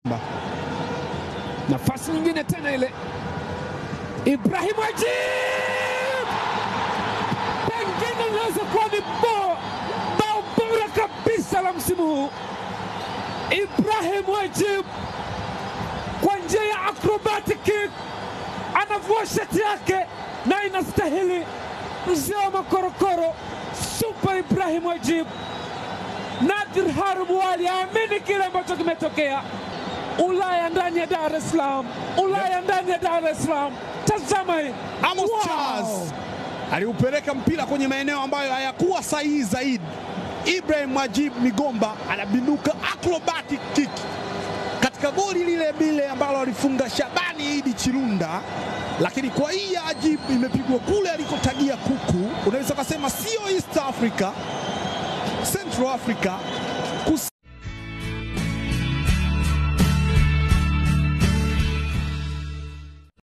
Nafasi nyingine tena ile, Ibrahim Ajib, pengine inaweza kuwa ni bao bao bora kabisa la msimu huu. Ibrahim Ajib kwa njia ya acrobatic kick anavua shati yake na inastahili. Mzee wa makorokoro Super Ibrahim Ajib. Nadir Harubu Ali aamini kile ambacho kimetokea. Ulaya ndani ya Dar es Salaam, Ulaya ndani ya Dar es Salaam. Tazama hii Amos Wow! Charles aliupeleka mpira kwenye maeneo ambayo hayakuwa sahihi zaidi. Ibrahim Majib Migomba anabinduka acrobatic kick katika goli lile bile ambalo alifunga Shabani Idi Chirunda, lakini kwa hii ya Ajib imepigwa kule alikotagia kuku. Unaweza ukasema sio East Africa, Central Africa,